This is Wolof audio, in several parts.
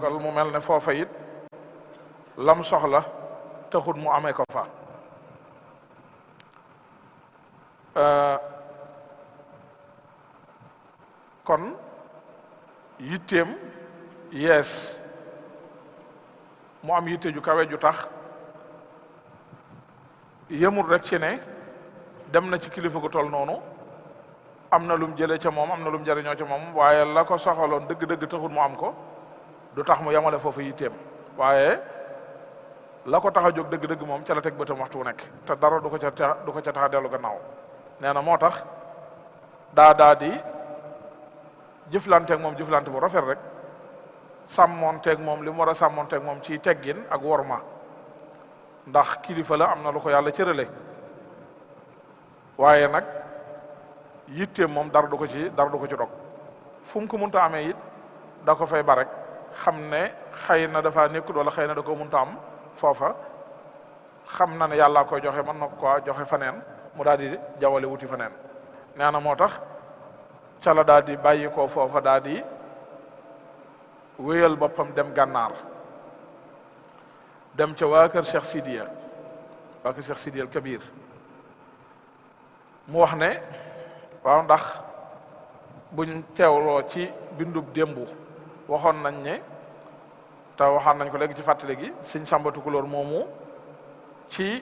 dogal mu mel ne foofa it lam soxla taxut mu amee ko fa kon yitteem yees mu am yitte ju kawe ju tax yemul rek ci ne dem na ci kilifa gu toll noonu am na lum jëlee ca moom am na lum jëriñoo ca moom waaye la ko soxaloon dëgg-dëgg taxul mu am ko du tax mu yemale foofu yitteem waaye la ko tax a jóg dëgg-dëgg moom ca la teg bëtam waxtu wu nekk te dara du ko ca du ko ca tax a dellu gannaaw nee na moo tax daa daa di jëflanteeg moom jëflante bu rafet rek sàmmonteeg moom li mu war a sàmmonteeg moom ci teggin ak worma ndax kilifa la am na lu ko yàlla cërale waaye nag yitteem moom dara du ko ci dara du ko ci dog fu mu ko munta amee it da ko fay ba rek xam ne xëy na dafa nekkul wala xëy na da ko munta am foofa xam na ne yàllaa koy joxe mën na ko joxe faneen mu daal di jawale wuti faneen nee na moo tax ca la daal di bàyyi ko foofa daal di wéyal boppam dem gànnaar dem ca waa kër Cheikh Sidiya waa kër Cheikh Sidiya al Kabir mu wax ne waaw ndax buñ teewloo ci bindub démbu waxoon nañ ne te waxaan nañ ko léegi ci fàttali gi sëñ Samba Tukulóor moomu ci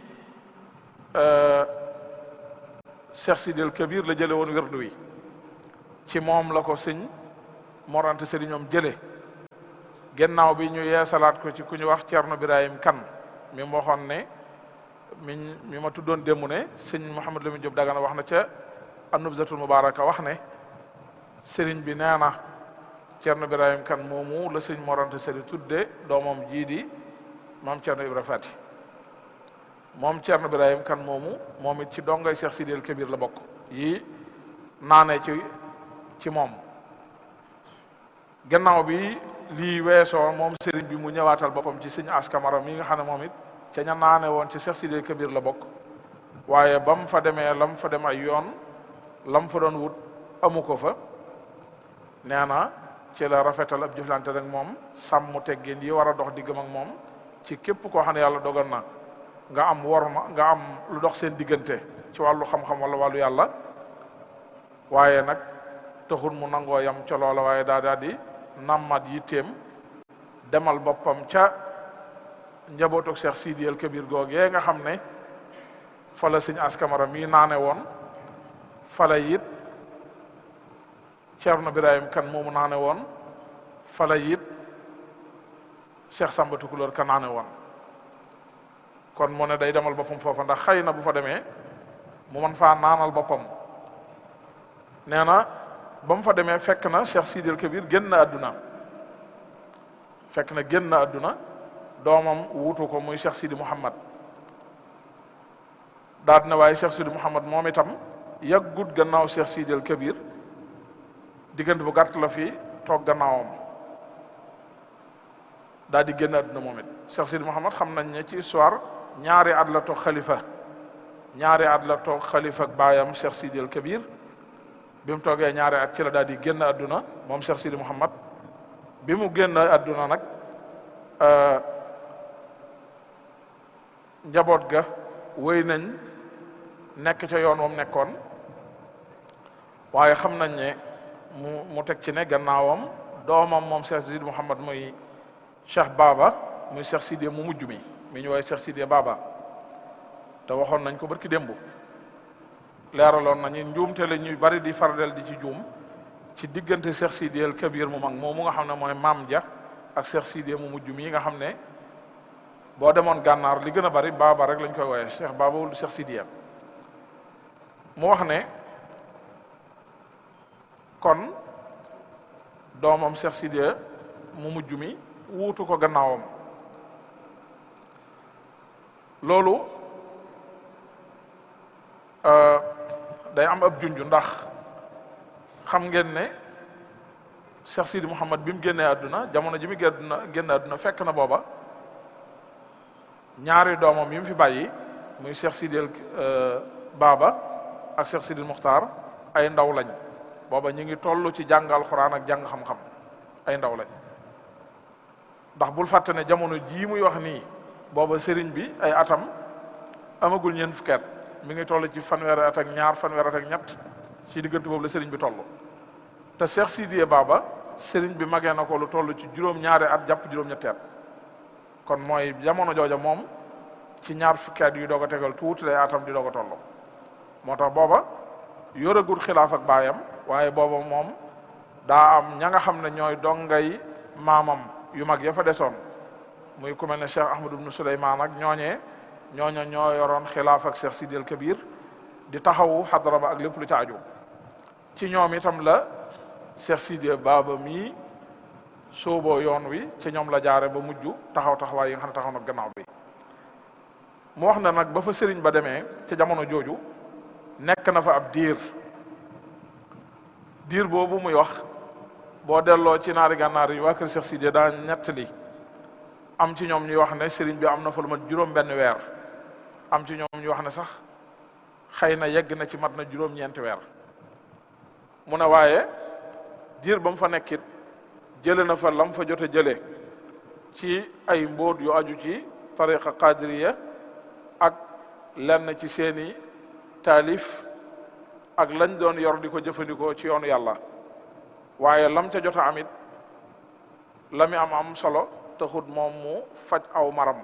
Cheikh Sidiya al Kabir la jële woon wirdu wi ci moom la ko sëñ morante sëriñoom jële gennaaw bi ñu yeesalaat ko ci ku ñu wax Cerno Birahim Kan mi mu waxoon ne mi mi ma tuddoon démb ne sëñ Mouhamed Lamine Diop Dagana wax na ca An-Nubzatul Mubaraka wax ne sëriñ bi nee na Cerno Birahim Kan moomu la sëñ morante sëriñ tudde doomam jii di maam Cerno Ibra Fati moom Cerno Birahim Kan moomu moom it ci dongay Cheikh Sidi El Kabir la bokk yi naane ci ci moom gannaaw bi lii weesoo moom sëriñ bi mu ñëwaatal boppam ci sëñ askamara mi nga xam ne moom it ca ña naane woon ci Cheikh Sidi Kabir la bokk waaye ba mu fa demee lam fa dem ay yoon lam fa doon wut amu ko fa nee na ci la rafetal ab jëflante rek moom sàmm teggin yi war a dox diggam ak moom ci képp koo xam ne yàlla dogal na nga am worma nga am lu dox seen diggante ci wàllu xam-xam wala wàllu yàlla waaye nag taxul mu nangoo yam ca loola waaye daa daa di nammat yitteem demal boppam ca njabootuk Cheikh Sidi El Kabir googee nga xam ne fa la sëñ askamara mii naane woon fa la it Cerno Birahim kan moomu naane woon fa la it Cheikh Samba Tukulóor ka naane woon kon mu ne day demal boppam foofa ndax xëy na bu fa demee mu mën faa naanal boppam nee na ba mu fa demee fekk na Cheikh Sidi El Kabir génn na àdduna fekk na génn na àdduna doomam wuutu ko muy Cheikh Sidi Mouhamad daal na waaye Cheikh Sidi Mouhamad moom itam yàggut gannaaw Cheikh Sidi El Kabir diggante bu gàtt la fi toog gannaawam daal di génn àdduna moom it Cheikh Sidi Mouhamad xam nañ ne ci histoire ñaari at la toog xalifa ñaari at la toog xalifa ak baayam Cheikh Sidi El Kabir bi mu toogee ñaari at ci la daal di génn àdduna moom Cheikh Sidi Mouhamad bi mu génn àdduna nag njaboot ga wéy nañ nekk ca yoon wam nekkoon waaye xam nañ ne mu mu teg ci ne gannaawam doomam moom Cheikh Sidi Mouhamad muy Cheikh Baba muy Cheikh Sidi mu mujj mi mi ñu woowee Cheikh Sidi Baba te waxoon nañ ko barki démb leeraloon nañu njuumte la ñuy bari di faradel di ci juum ci diggante Cheikh Sidi El Kabir mu mag moomu nga xam ne mooy maam ja ak Cheikh Sidi mu mujj mi nga xam ne boo demoon gànnaar li gën a bari baaba rek lañ koy wooyee Cheikh Baba wul Cheikh Sidi mu wax ne kon doomam Cheikh Sidi mu mujj mi wuutu ko gannaawam loolu day am ab junj ndax xam ngeen ne Cheikh Sidi Mouhamad bi mu génnee àdduna jamono ji mu génn génn àdduna fekk na booba ñaari doomam yi mu fi bàyyi muy Cheikh Sidi El Baba ak Cheikh Sidi Muxtaar ay ndaw lañ booba ñu ngi toll ci jàng alxuraan ak jàng xam-xam ay ndaw lañ ndax bul fàtte ne jamono jii muy wax nii booba sëriñ bi ay atam amagul ñeent fukki at mi ngi toll ci fanweeri at ak ñaar fanweeri at ak ñett ci diggante boobu la sëriñ bi toll te Cheikh Sidiye Baba sëriñ bi magee na ko lu toll ci juróom-ñaari at jàpp juróom-ñetti at kon mooy jamono jooja moom ci ñaar fukki at yu doog a tegal tuuti lay atam di doog a toll moo tax booba yoragul xilaaf ak baayam waaye booba moom daa am ña nga xam ne ñooy dongay maamam yu mag ya fa desoon muy ku mel ne Cheikh Ahmad ibnu Suleymaan ak ñooñee ñooña ñoo yoroon xilaaf ak Cheikh Sidi El Kabir di taxawu xadara ba ak lépp lu ca aju ci ñoom itam la Cheikh Sidi Baba mii sooboo yoon wi ci ñoom la jaare ba mujj taxaw taxawaay yi nga xam ne taxaw na gannaaw bi mu wax na nag ba fa sëriñ ba demee ca jamono jooju nekk na fa ab diir diir boobu muy wax boo delloo ci naari gànnaar yi waa kër Cheikh Sidi daa ñettali am ci ñoom ñuy wax ne sëriñ bi am na fa lu mat juróom benn weer am ci ñoom ñuy wax ne sax xëy na yegg na ci mat na juróom-ñeenti weer mu ne waaye diir ba mu fa nekkit jële na fa lam fa jote jële ci ay mbóot yu aju ci tariqa qadiriya ak lenn ci seeni taalif ak lañ doon yor di ko jëfandikoo ci yoonu yàlla waaye lam ca jot a amit la mi am am solo taxut moom mu faj aw maram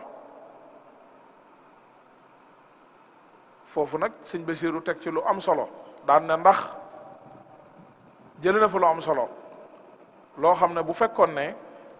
foofu nag sëñ Basiru teg ci lu am solo daan ne ndax jëlee na fa lu am solo loo xam ne bu fekkoon ne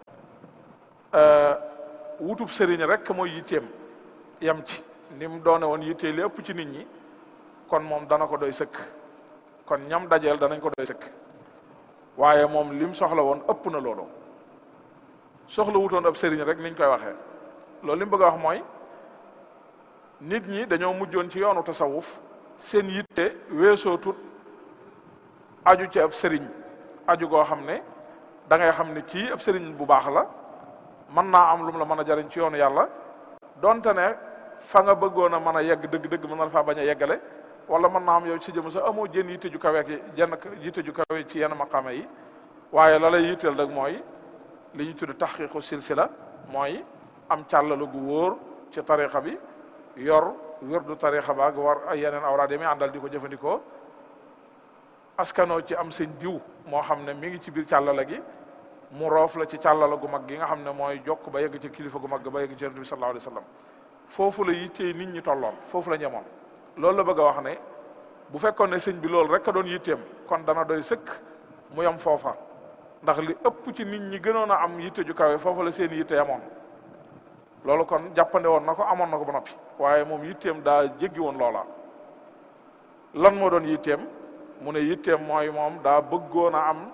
wutub sëriñ rek mooy yitteem yam ci ni mu doone woon yittee li ëpp ci nit ñi kon moom dana ko doy sëkk kon ñam dajeel danañ ko doy sëkk waaye moom lim soxla woon ëpp na loolu soxla wutoon ab sëriñ rek niñ koy waxee loolu li mu bëgg a wax mooy nit ñi dañoo mujjoon ci yoonu tasawuf seen yitte weesoo tut aju ci ab sëriñ aju goo xam ne da ngay xam ne kii ab sëriñ bu baax la mën naa am lu mu la mën a jariñ ci yoonu yàlla donte ne fa nga bëggoon a mën a yegg dëgg-dëgg mën na faa bañ a yeggale wala mën naa am yow ci jëm sax amoo jën yitte ju kawe ki jenn yitte ju kawe ci yenn maqaama yi waaye la lay yitteel rek mooy li ñu tudd taxqiqu silsila mooy am càllalu gu wóor ci tariqa bi yor wirdu tariqa ba ak war ay yeneen awraad yi muy àndal di ko jëfandikoo askanoo ci am seen diw moo xam ne mi ngi ci biir càllala gi mu roof la ci càllala gu mag gi nga xam ne mooy jokk ba yegg ci kilifa gu mag ba yegg ci yonent bi sallallahu alayhi wa sallam foofu la yittee nit ñi tolloon foofu la ñemoon loolu la bëgg a wax ne bu fekkoon ne sëñ bi loolu rek a doon yitteem kon dana doy sëkk mu yem foofa ndax li ëpp ci nit ñi gënoon a am yitte ju kawe foofu la seen yitte yamoon loolu kon jàppande woon na ko amoon na ko ba noppi waaye moom yitteem daa jéggi woon loola lan moo doon yitteem mu ne yitteem mooy moom daa bëggoon a am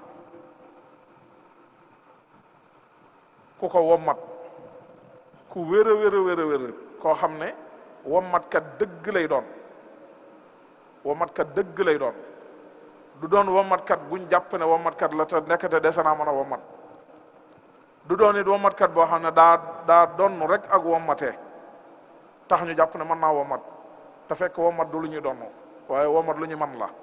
ku ko wommat ku wér a wér a wér a wér koo xam ne wommatkat dëgg lay doon wommatkat dëgg lay doon du doon wommatkat buñ jàpp ne wommatkat la te nekkate dese naa mën a wommat du doon it wommatkat boo xam ne daa daa donn rek ak wommatee tax ñu jàpp ne mën naa wommat te fekk wommat du lu ñuy donn waaye wommat lu ñu man la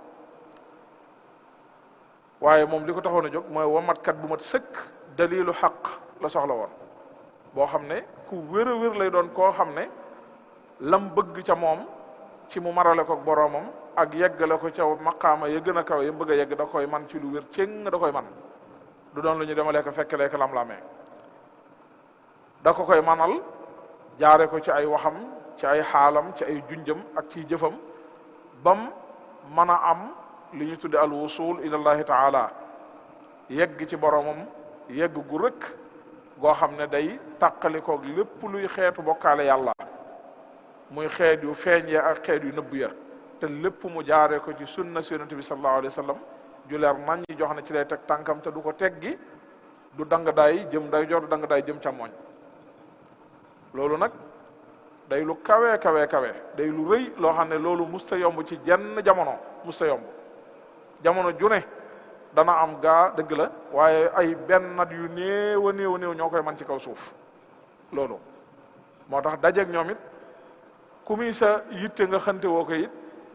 waaye moom li ko taxoon a jóg mooy wommatkat bu mat sëkk dalilu xaq la soxla woon boo xam ne ku wér a wér lay doon koo xam ne lam bëgg ca moom ci mu marale ko boroomam ak yeggale ko ca maqaama ya gën a kawe ya bëgg a yegg da koy man ci lu wér céng da koy man du doon lu ñu demalee ko fekk leeka lam lamee da ko koy manal jaare ko ci ay waxam ci ay xaalam ci ay junjam ak ci jëfam bam mën a am li ñu tudde al wusul ilallahi taala yegg ci boroomam yegg gu rëkk goo xam ne day tàqalikoog lépp luy xeetu bokkaale yàlla muy xeet yu feeñ ya ak xeet yu nëbb ya te lépp mu jaare ko ci sunna si yonente bi sallallahu alayhi wa sallam ju leer nañ ñi jox ne ci lay teg tànkam te du ko teggi du dang daay jëm day jor du dang daay jëm càmmoñ loolu nag day lu kawe kawe kawe day lu rëy loo xam ne loolu musta yomb ci jenn jamono musta yomb jamono ju ne dana am gaa dëgg la waaye ay benn nat yu néew a néew a néew ñoo koy man ci kaw suuf loolu moo tax dajeeg ñoom it ku muy sa yitte nga xante woo ko it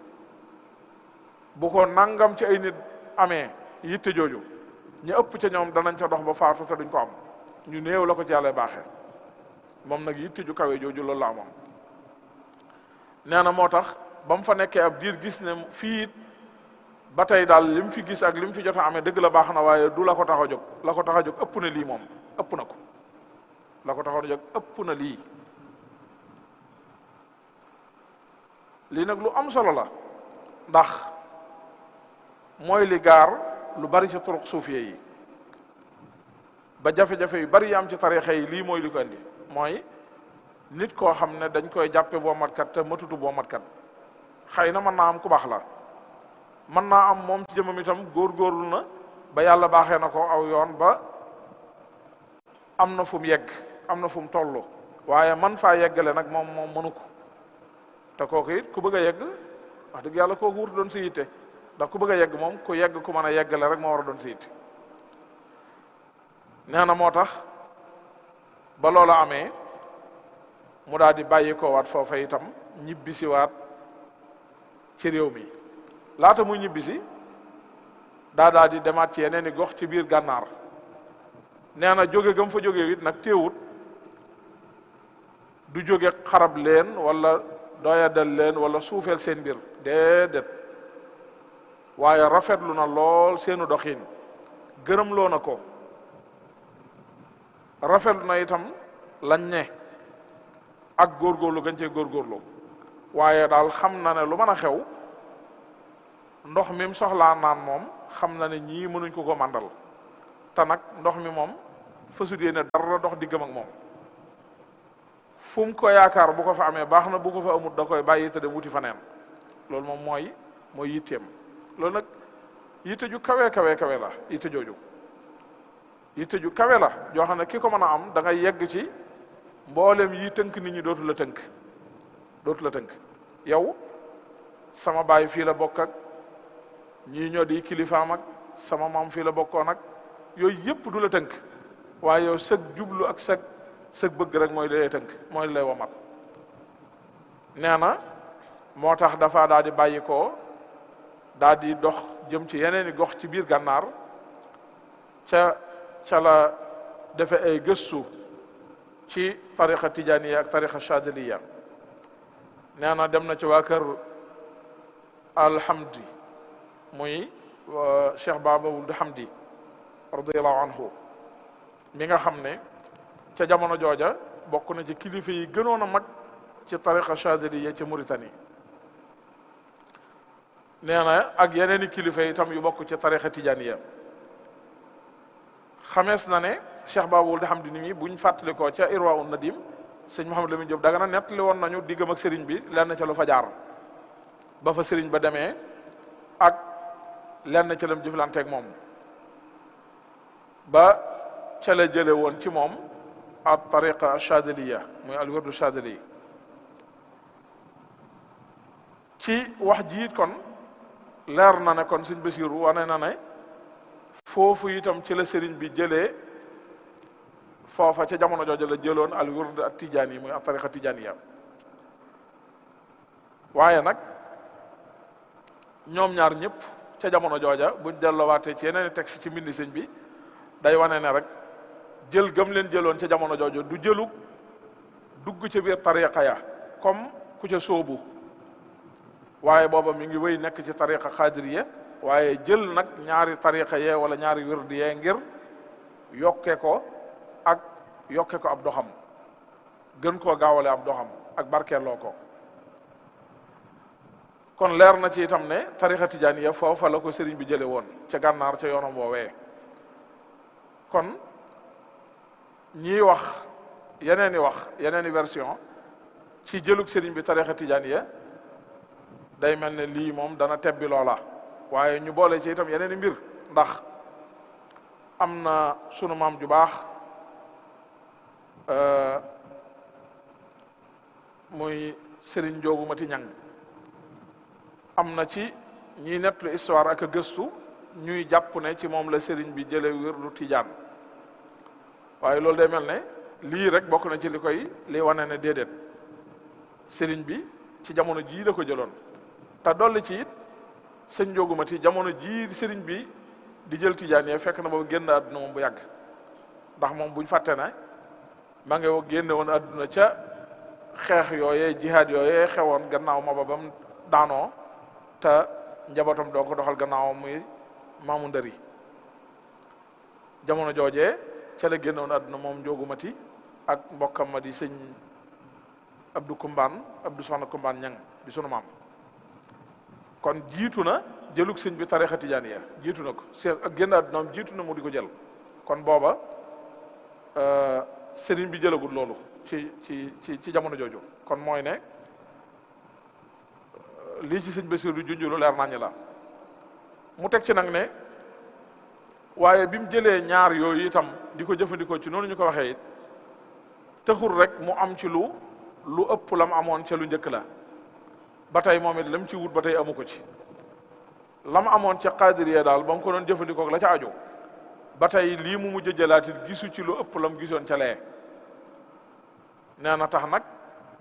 bu ko nangam ci ay nit amee yitte jooju ñu ëpp ca ñoom danañ ca dox ba faatu te duñ ko am ñu néew la ko ci yàlla baaxee moom nag yitte ju kawe jooju loolu la amoon nee na moo tax ba mu fa nekkee ab diir gis ne fii it ba tey daal li mu fi gis ak li mu fi jot a amee dëgg la baax na waaye du la ko tax a jóg la ko tax a jóg ëpp na lii moom ëpp na ko la ko tax a jóg ëpp na lii lii nag lu am solo la ndax mooy li gaar lu bari ci turuq suufiye yi ba jafe-jafe yu bari yi am ci tarixa yi lii mooy li ko indi mooy nit koo xam ne dañ koy jàppe boo matkat te matutu boo matkat xëy na mën naa am ku baax la mën naa am moom ci jëmam itam góorgóorlu na ba yàlla baaxee na ko aw yoon ba am na fu mu yegg am na fu mu toll waaye man faa yeggale nag moom moom mënu ko te kooku it ku bëgg a yegg wax dëgg yàlla kooku wut doon si yitte ndax ku bëgg a yegg moom ku yegg ku mën a yeggale rek moo war a doon si yitte nee na moo tax ba loola amee mu daal di bàyyi ko waat foofa itam ñibbisi waat ci réew mi laata muy ñibbisi daa daal di demaat ci yeneen i gox ci biir gànnaar nee na jóge gam fa jóge it nag téewut du jóge xarab leen wala doyadal leen wala suufeel seen mbir déedéet waaye rafetlu na lool seenu doxin gërëm loo na ko rafetlu na itam lañ ne ak góorgóorlu gañ cee góorgóorlu waaye daal xam na ne lu mën a xew ndox mi mu soxlaa naan moom xam na ne ñii mënuñ ko ko màndal te nag ndox mi moom fësut yéene dara dox diggam ak moom fu mu ko yaakaar bu ko fa amee baax na bu ko fa amut da koy bàyyi te dem wuti fa neen loolu moom mooy mooy yitteem loolu nag yitte ju kawe kawe kawe la yitte jooju yitte ju kawe la joo xam ne ki ko mën a am da ngay yegg ci mboolem yi tënk nit ñi dootu la tënk dootu la tënk yow sama baay fii la bokk ak ñii ñoo di kilifaam ak sama maam fii la bokkoon ak yooyu yëpp du la tënk waaye yow sëg jublu ak sëg sëg bëgg rek mooy li lay tënk mooy li lay womat nee na moo tax dafa daal di bàyyi ko daal di dox jëm ci yeneen i gox ci biir gànnaar ca ca la defe ay gëstu ci tariqa tijaniya ak tariqa chadiliya nee na dem na ci waa kër alhamdi muy cheikh baba wuld hamdi radiallahu anhu mi nga xam ne ca jamono jooja bokk na ci kilifa yi gënoon a mag ci tariqa chadiliya ci Mauritanie nee na ak yeneen i kilifa itam yu bokk ci tariqa tijaniya xamees na ne cheikh baba wuld hamdi ni mi buñ fàttalikoo ca irwa un nadim sëñ Mouhamed Lamine Diop daga na nettali woon nañu diggam ak sëriñ bi lenn ca lu fa jaar ba fa sëriñ ba demee ak lenn ca lam jëflanteeg moom ba ca la jële woon ci moom al tariqa chadiliya muy al wirdu chadili ci wax jiit kon leer na ne kon sëñ Basiru wane na ne foofu itam ci la sëriñ bi jëlee foofa ca jamono jooju la jëloon al wird ak tijaan yi muy ak tariqa tijaaniya waaye nag ñoom ñaar ñëpp ca jamono jooja buñ delloowaatee ci yeneen texte ci mbindi sëñ bi day wane ne rek jël gëm leen jëloon ca jamono jooju du jëlu dugg ca biir tariqa ya comme ku ca sóobu waaye booba mi ngi wéy nekk ci tariqa xaadiriya waaye jël nag ñaari tariqa yee wala ñaari wird yee ngir yokke ko ak yokke ko ab doxam gën koo gaawale ab doxam ak barkeeloo ko kon leer na ci itam ne tarixa tijaaniya foofa la ko sëriñ bi jële woon ca gànnaar ca yoonam woowee kon ñiy wax yeneen i wax yeneen i version ci jëlug sëriñ bi tarixa tijaaniya day mel ne lii moom dana tebbi loola waaye ñu boole ci itam yeneen i mbir ndax am na sunu maam ju baax muy Serigne Njoogu Mati Ñang am na ci ñiy nettlu histoire ak a gëstu ñuy jàpp ne ci moom la Serigne bi jële wirdu Tijaan waaye loolu day mel ne lii rek bokk na ci li koy li wane ne déedéet Serigne bi ci jamono jii la ko jëloon te dolli ci it sëñ Njoogu Mati jamono jii Serigne bi di jël Tijaan yee fekk na boobu génn àdduna moom bu yàgg ndax moom buñ fàtte ne ma ngi génne woon adduna ca xeex yooyee jihaad yooyee xewoon gannaaw ma ba bam daanoo te njabootam doo ko doxal gannaaw muy maamu ndëri jamono joojee ca la génnoon àdduna moom njoogumati ak mbokkam ma di sëñ Abdou Kumbaan Abdou Soxna Kumbaan ñang di sunu maam kon jiitu na jëlug sëñ bi tarixa tijaaniya jiitu na ko seen ak génn àddunaam jiitu na mu di ko jël kon booba sëriñ bi jëlagul loolu ci ci ci ci jamono jooju kon mooy ne lii ci sëñ Basiru junjulu leer nañu la mu teg ci nag ne waaye bi mu jëlee ñaar yooyu itam di ko jëfandikoo ci noonu ñu ko waxee it taxul rek mu am ci lu lu ëpp lam amoon ca lu njëkk la ba tey moom it lam ci wut ba tey amu ko ci lam amoon ca qaadiriya daal ba mu ko doon jëfandikoo la ca aju ba tey lii mu mujj jëlaat it gisu ci lu ëpp lam gisoon ca lee nee na tax nag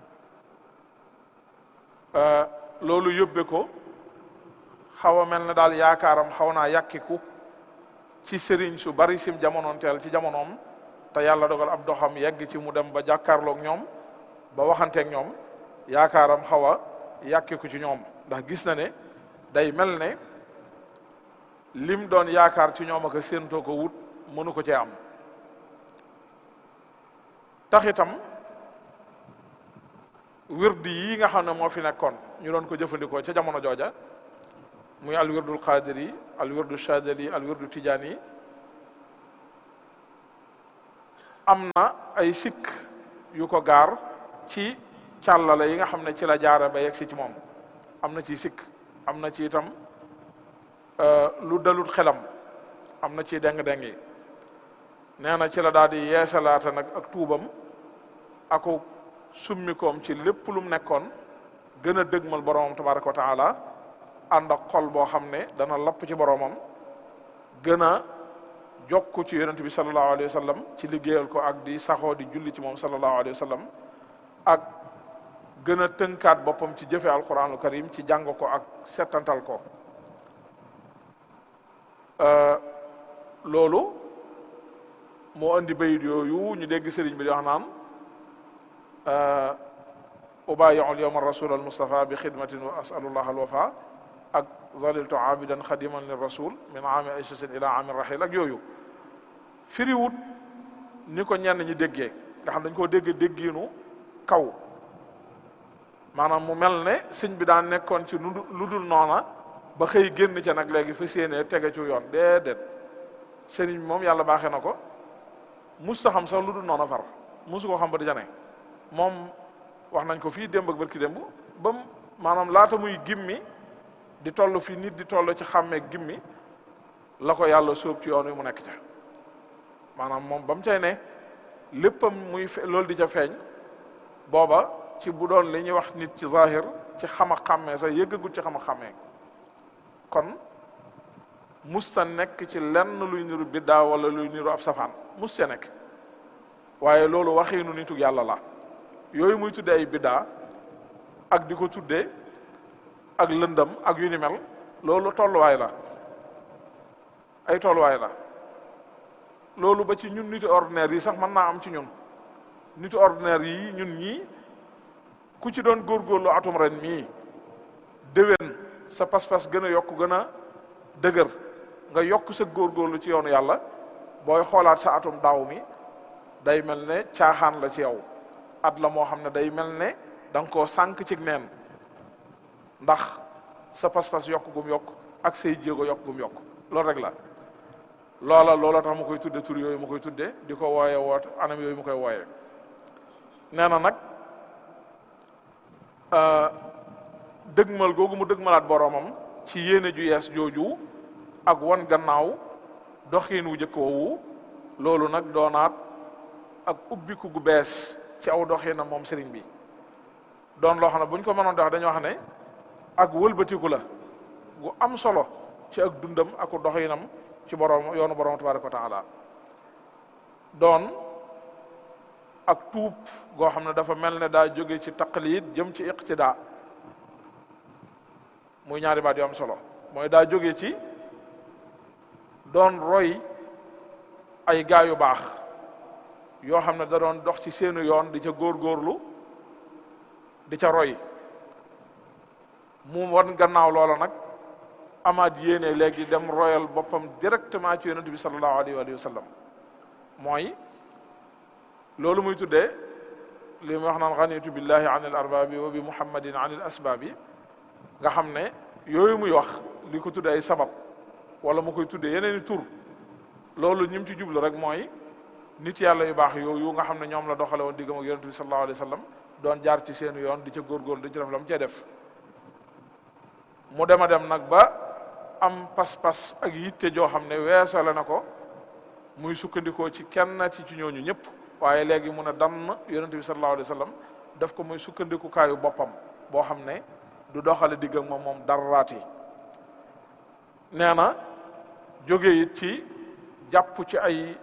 loolu yóbbe ko xaw a mel ne daal yaakaaram xaw naa yàkkiku ci sëriñ su bari sim jamonoon teel ci jamonoom te yàlla dogal ab doxam yegg ci mu dem ba jàkkaarloog ñoom ba waxanteeg ñoom yaakaaram xaw a yàkkiku ci ñoom ndax gis na ne day mel ne lim doon yaakaar ci ñoom ak séentoo ko wut mënu ko cee am tax itam wirdi yi nga xam ne moo fi nekkoon ñu doon ko jëfandikoo ca jamono jooja muy al wirdul qadiri al wirdu shadili al wirdu tijaani am na ay sikk yu ko gaar ci càllale yi nga xam ne ci la jaara ba yegg si ci moom am na ci sikk am na ci itam lu dalut xelam am na ci deng-deng yi nee na ci la daal di yeesalaata nag ak tuubam aku summikoom ci lépp lu mu nekkoon gën a dëgmal boromam tabaraka wa taala ànd ak xol boo xam ne dana lapp ci boromam gën a jokku ci yonent bi sallallahu alayhi wa sallam ci liggéeyal ko ak di saxoo di julli ci moom sallallahu alayhi wa sallam ak gën a tënkaat boppam ci jëfe alquranul karim ci jàng ko ak settantal ko loolu moo indi bayit yooyu ñu dégg sëriñ bi di wax naan ubayiu alyawma rasul almustafa bi xidmatin wa asalullah alwafa ak zaliltu abidan xadiman lir rasul min aami aysasin ila aami rahil ak yooyu firiwut ni ko ñenn ñi déggee nga xam dañ koo dégg déggiinu kaw maanaam mu mel ne sëñ bi daan nekkoon ci lu dul noona ba xëy génn ca nag léegi fa séenee tege ci yoon déedéet sëriñ bi moom yàlla baaxee na ko mus ta xam sax lu dul noona far musu koo xam ba di jane moom wax nañ ko fii démb ak barki démb ba mu maanaam laata muy gimmi di toll fi nit di toll ci xàmmee gimmi la ko yàlla sóob ci yoon wi mu nekk ca maanaam moom ba mu cay ne léppam muy loolu di ca feeñ booba ci bu doon li ñuy wax nit ci zahir ci xam a xàmmee sax yëggagut ci xam a xàmmee kon musta nekk ci lenn luy niru biddaa wala luy niru ab safaan mus ca nekk waaye loolu waxiinu nitu yàlla la yooyu muy tudde ay biddaa ak di ko tuddee ak lëndam ak yu ni mel loolu tolluwaay la ay tolluwaay la loolu ba ci ñun nitu ordinaire yi sax mën naa am ci ñun nitu ordinaire yi ñun ñii ku ci doon góorgóorlu atum ren mii déwén sa pas-pas gën a yokk gën a dëgër nga yokk sa góorgóorlu ci yoonu yàlla booy xoolaat sa atum daaw mi day mel ne caaxaan la ci yow at la moo xam ne day mel ne da nga koo sànq ci neen ndax sa pas-pas yokk gum yokk ak say jéego yokk gum yokk loolu rek la loola loola tax mu koy tudde tur yooyu mu koy tudde di ko wooye woot anam yooyu mu koy wooye nee na nag dëgmal googu mu dëgmalaat boromam ci yéene ju yees jooju ak wan gannaaw doxiin wu jëkk woowu loolu nag doonaat ak ubbiku gu bees ci aw doxiinam moom sëriñ bi doon loo xam ne bu ñu ko mënoon dox dañoo xam ne ak wëlbatiku la gu am solo ci ak dundam ak doxiinam ci borom yoonu borom tabaraka wa taala doon ak tuub goo xam ne dafa mel ne daa jóge ci taqlid jëm ci iqtida muy ñaari baat yu am solo mooy daa jóge ci doon roy ay gaa yu baax yoo xam ne da doon dox ci seenu yoon di ca góorgóorlu di ca roy mu wan gannaaw loola nag amaat yéene léegi dem royal boppam directement ci yonent bi sallallahu alayhi wa sallam mooy loolu muy tuddee li mu wax naan xanitu billahi an il arbaabi wa bi muhammadin an il asbaabi nga xam ne yooyu muy wax li ko tuddee ay sabab wala mu koy tuddee yeneen i tur loolu ñim ci jublu rek mooy nit yàlla yu baax yooyu nga xam ne ñoom la doxale woon diggam ak yonent bi sallallahu alayhi wa sallam doon jaar ci seenu yoon di ca góorgóorlu di ci def la mu cee def mu dem a dem nag ba am pas-pas ak yitte joo xam ne weesale na ko muy sukkandikoo ci kenn ci ci ñooñu ñëpp waaye léegi mun a damm yonent bi sallallahu alayhi wa sallam def ko muy sukkandikukaayu boppam boo xam ne du doxale digg ak moom moom daraati nee na jóge it ci jàpp ci ay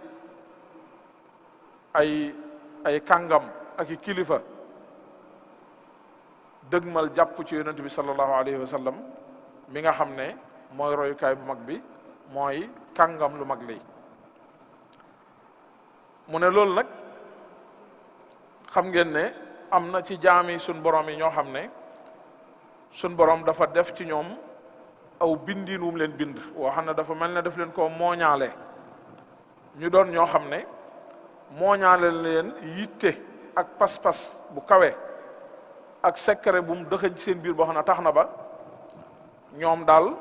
ay ay kàngam ak i kilifa dëgmal jàpp ci yonent bi sallallahu alayhi wa sallam mi nga xam ne mooy royukaay bu mag bi mooy kàngam lu mag lii mu ne loolu nag xam ngeen ne am na ci jaami sun borom yi ñoo xam ne sun borom dafa def ci ñoom aw bindiin wum leen bind woo xam ne dafa mel ne daf leen koo mooñaale ñu doon ñoo xam ne mooñaale leen yitte ak pas-pas bu kawe ak secret bu mu dëxëñ ci seen biir boo xam ne tax na ba ñoom daal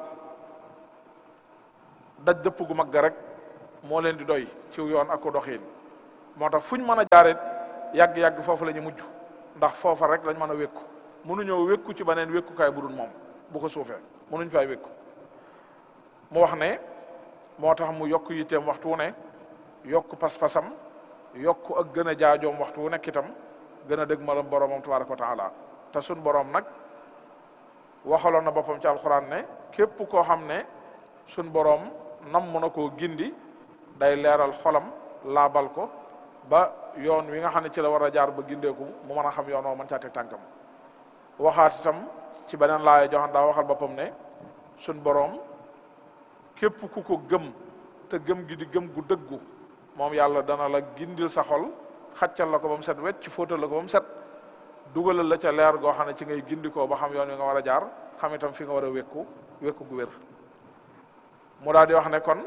daj dëpp gu mag ga rek moo leen di doy ci yoon ak ko doxiin moo tax fu ñu mën a jaaret yàgg-yàgg foofu la ñu mujj ndax foofa rek lañ mën a wékku mënuñoo wékku ci beneen wékkukaay bu dul moom bu ko suufee mënuñ fay wékku mu wax ne moo tax mu yokk yitteem waxtu wu ne yokk pas-pasam yokk ak gën a jaajoom waxtu wu nekk itam gën a dëgg malam boromam tabaraka wa taala te sun borom nag waxaloon na boppam ci alxuraan ne képp koo xam ne sun borom nam na koo gindi day leeral xolam laabal ko ba yoon wi nga xam ne ci la war a jaar ba gindeeku mu mën a xam yoon woo mën caa teg tànkam waxaat itam ci beneen laaya joxan daa waxal boppam ne sun borom képp ku ko gëm te gëm gi di gëm gu dëggu moom yàlla dana la gindil sa xol xaccal la ko ba mu set wecc fóotal la ko ba mu set dugalal la ca leer goo xam ne ci ngay gindikoo ba xam yoon wi nga war a jaar xam itam fi nga war a wékku wékku gu wér mu daal di wax ne kon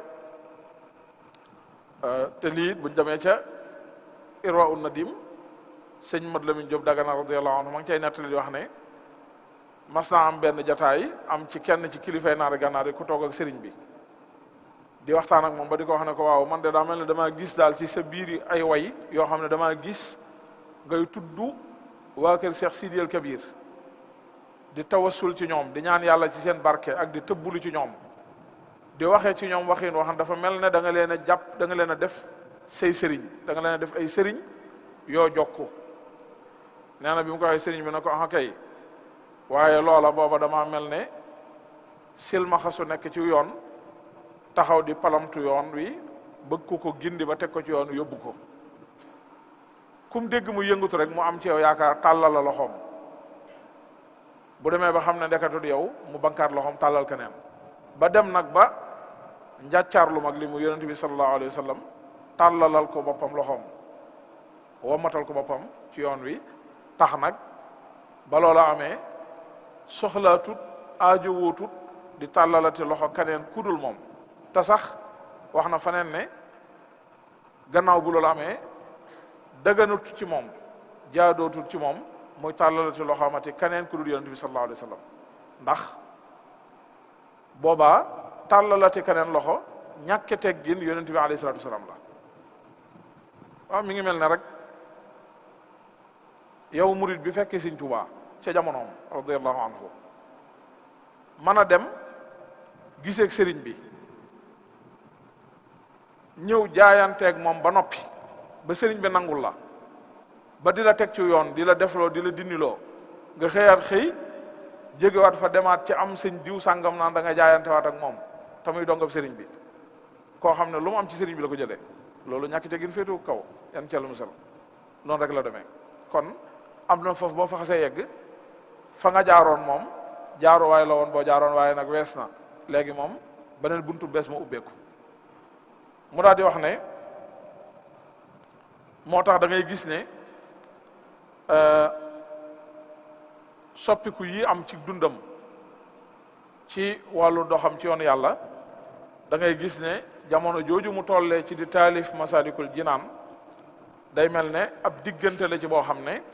te lii buñ demee ca irwa un nadim sëñ Mat Lamin Jóob Dagana radiyallahu anhu ma ngi cay nettali di wax ne mas naa am benn jataay am ci kenn ci kilifay naari gànnaar yi ku toog ak sëriñ bi di waxtaan ak moom ba di ko wax ne ko waaw man de daa mel ne damaa gis daal ci sa biir ay way yoo xam ne damaa gis ngay tudd waa kër Cheikh Sidi El Kabir di tawassul ci ñoom di ñaan yàlla ci seen barke ak di tëbbulu ci ñoom di waxee ci ñoom waxin wax dafa mel ne da nga leen a jàpp da nga leen a def say sëriñ da nga leen a def ay sëriñ yoo jokku nee na bi mu ko waxee sëriñ bi ne ko ah kay waaye loola booba dama mel ne silmaxa su nekk ci yoon taxaw di palamtu yoon wi bëgg ko ko gindi ba teg ko ci yoon yóbbu ko kum dégg mu yëngatu rek mu am ci yow yaakaar tàllal la loxoom bu demee ba xam ne ndekatut yow mu bankaat loxoom tàllal keneen ba dem nag ba njàccaar lu mag li mu yonent bi sallallahu alayhi wa sallam tàllalal ko boppam loxoom wommatal ko boppam ci yoon wi tax nag ba loola amee soxlaatut aajo wootut di tàllalati loxo keneen kudul moom te sax wax na faneen ne gannaaw bu loolu amee dëgganut ci moom jaadootut ci moom muy tàllalati loxo amati keneen kudul yonent bi sallallahu alayhi wa sallam ndax boobaa tàllalati keneen loxo ñàkke teggin yonent bi alayhi salatu wasalaam la waaw mi ngi mel ne rek yow murid bi fekkee Sëriñ Tuubaa ca jamonoom radiallahu anhu mën a dem giseeg sëriñ bi ñëw jaayanteeg moom ba noppi ba sëriñ bi nangul la ba di la teg ci yoon di la defloo di la dindiloo nga xëyaat xëy jógewaat fa demaat ci am sëñ diw sàngam naan da nga jaayantewaat ak moom te muy dongab sëriñ bi koo xam ne lu mu am ci sëriñ bi la ko jëlee loolu ñàkk tegin féetu kaw yan ca lu musal noonu rek la demee kon am na foofu boo fa xasee yegg fa nga jaaroon moom jaaruwaay la woon boo jaaroon waaye nag wees na léegi moom beneen buntu bees ma ubbeeku mu daal di wax ne moo tax da ngay gis ne soppiku yi am ci dundam ci wàllu doxam ci yoon yàlla da ngay gis ne jamono jooju mu tollee ci di taalif masalikul jinaan day mel ne ab diggante la ci boo xam ne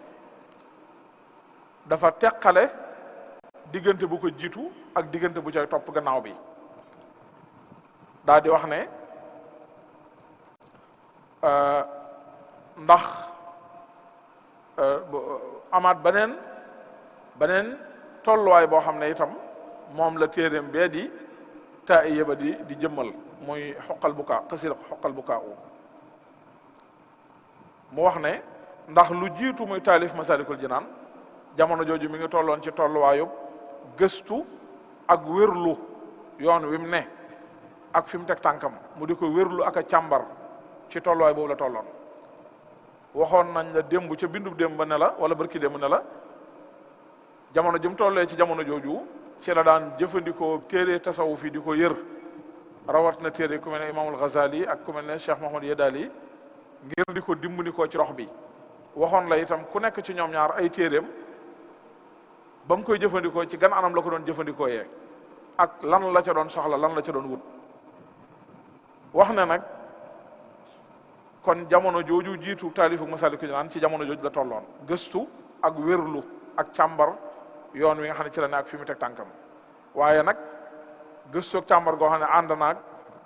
dafa teqale diggante bu ko jiitu ak diggante bu cay topp gannaaw bi daa di wax ne ndax amaat beneen beneen tolluwaay boo xam ne itam moom la téeréem bee di taa i yëba di di jëmmal muy xoqal bu kaa xasida xoqal bu kaa u mu wax ne ndax lu jiitu muy taalif masalikul jinaan jamono jooju mi ngi tolloon ci tolluwaayub gëstu ak wérlu yoon wi mu ne ak fi mu teg tànkam mu di ko wérlu ak a càmbar ci tolluwaay boobu la tolloon waxoon nañ la démb ca bindu démb ba ne la wala barki démb ne la jamono ji mu tollee ci jamono jooju ci la daan jëfandikoo téere tasawuf yi di ko yër rawat na téere ku mel ne imaamul Ghazali ak ku mel ne Cheikh Mahmoud Yedali ngir di ko dimbali ko ci rox bi waxoon la itam ku nekk ci ñoom ñaar ay téeréem ba mu koy jëfandikoo ci gan anam la ko doon jëfandikoo yee ak lan la ca doon soxla lan la ca doon wut wax ne nag kon jamono jooju jiitu taalifu Masaalikul Jinaan ci jamono jooju la tolloon gëstu ak wérlu ak càmbar yoon wi nga xam ne ci la ne ak fi mu teg tànkam waaye nag gëstu ak càmbar goo xam ne ànd naag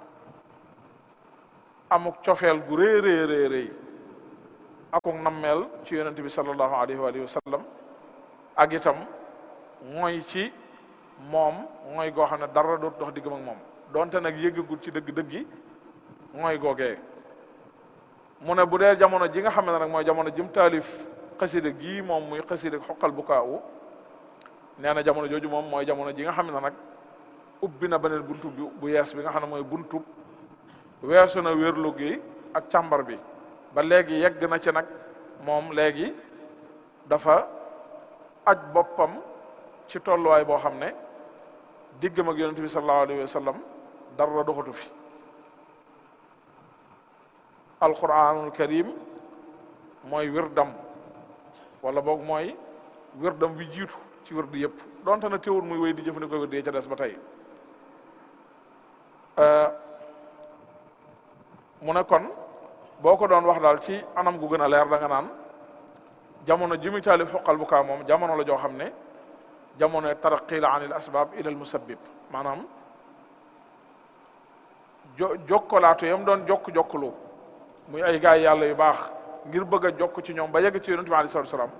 amuk cofeel gu rëy rëy rëy rëy akuk nammeel ci yonente bi sallallahu alayhi wa alihi wa sallam ak itam mooy ci moom mooy goo xam ne dara doot dox diggam ak moom donte nag yëggagul ci dëgg-dëgg yi mooy googee mu ne bu dee jamono ji nga xam ne nag mooy jamono jim taalif xasida gii moom muy xasida xoqal bu kaawu nee na jamono jooju moom mooy jamono ji nga xam ne nag ubbi na beneen buntu bi bu yees bi nga xam ne mooy buntu weesu na wérlu gi ak càmbar bi ba léegi yegg na ci nag moom léegi dafa aj boppam ci tolluwaay boo xam ne diggam ak yonente bi sallallahu alayhi wa sallam dara doxatu fi alquranul karim mooy wirdam wala boog mooy wirdam bi jiitu ci wird yëpp donte na teewul muy wéy di jëfandikoo wird yi ca des ba tey mu ne kon boo ko doon wax daal ci anam gu gën a leer da nga naan jamono ji muy taalif xoqal bu kaa moom jamono la joo xam ne jamono taraqi la anil asbab ila al musabbib maanaam jo jokkolaatu yam doon jokk jokkulu muy ay gaay yàlla yu baax ngir bëgg a jokk ci ñoom ba yegg ci yonente bi alei salatu salaam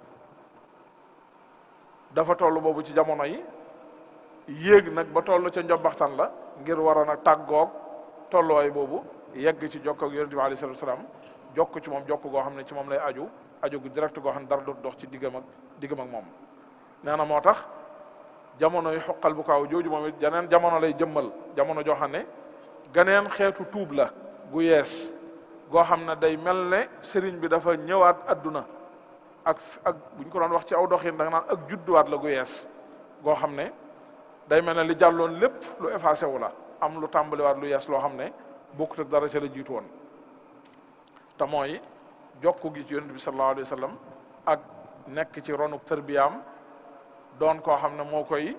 dafa toll boobu ci jamono yi yéeg nag ba toll ca njobbaxtan la ngir war a nag tàggoog tolluwaay boobu yegg ci jokk ak yonente bi alei salatu salaam jokk ci moom jokk goo xam ne ci moom lay aju aju gu direct goo xam ne dara dootu dox ci diggam ak diggam ak moom nee na moo tax jamono yi xoqal bu kaaw jooju moom it janeen jamono lay jëmmal jamono joo xam ne ganeen xeetu tuub la gu yees goo xam ne day mel ne sëriñ bi dafa ñëwaat adduna ak ak buñ ko doon wax ci aw doxin da nga naan ak judduwaat la gu yees goo xam ne day mel ne li jàlloon lépp lu effacé wu la am lu tàmbaliwaat lu yees loo xam ne bokkut ak dara ca la jiitu woon te mooy jokku gi ci yonent bi sallallahu alayhi wa sallam ak nekk ci ronu tërbiyaam doon koo xam ne moo koy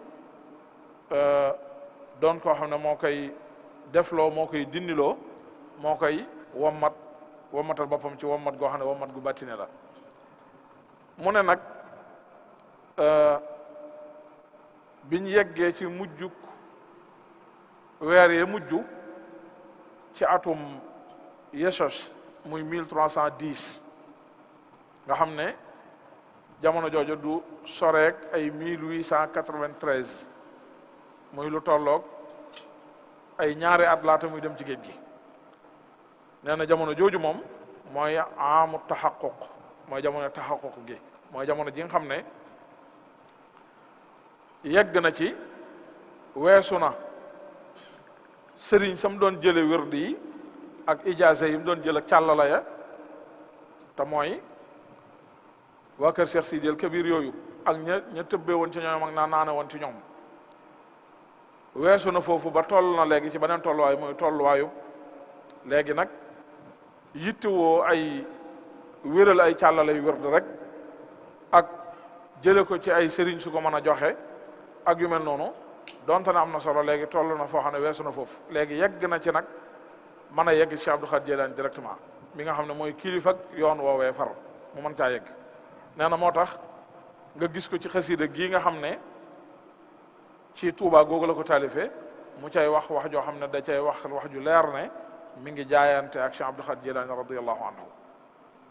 doon koo xam ne moo koy defloo moo koy dindiloo moo koy wommat wommatal boppam ci wommat goo xam ne wommat gu bàttine la mu ne nag biñ yeggee ci mujjuk weer yee mujj ci atum Yeshos muy mille trois cent dix nga xam ne jamono jooju du soreek ay mille huit cent quatre-vingt-treize muy lu tolloog ay ñaari at laata muy dem ci géej gi nee na jamono jooju moom mooy amu taxaquq mooy jamono taxaquq gi mooy jamono ji nga xam ne yegg na ci weesu na sëriñ sam doon jële wérdi yi ak ijaase yi mu doon jël ak càllala ya te mooy waa kër Cheikh Sidil Kabir yooyu ak ña ña tëbbee woon ci ñoom ak naa naane woon ci ñoom weesu na foofu ba toll na léegi ci beneen tolluwaay mooy tolluwaayu léegi nag yittewoo ay wéral ay càllala yu wérd rek ak jële ko ci ay sëriñ su ko mën a joxe ak yu mel noonu donte na am na solo léegi toll na foo xam ne weesu na foofu léegi yegg na ci nag mën a yegg ci Cheikh Abdou Khadir Jilani directement mi nga xam ne mooy kilifa ak yoon woowee far mu mën caa yegg nee na moo tax nga gis ko ci xasida gii nga xam ne ci Tuubaa googu la ko taalifee mu cay wax wax joo xam ne da cay wax wax ju leer ne mi ngi jaayante ak Cheikh Abdou Khadir Jilani radiyallahu anhu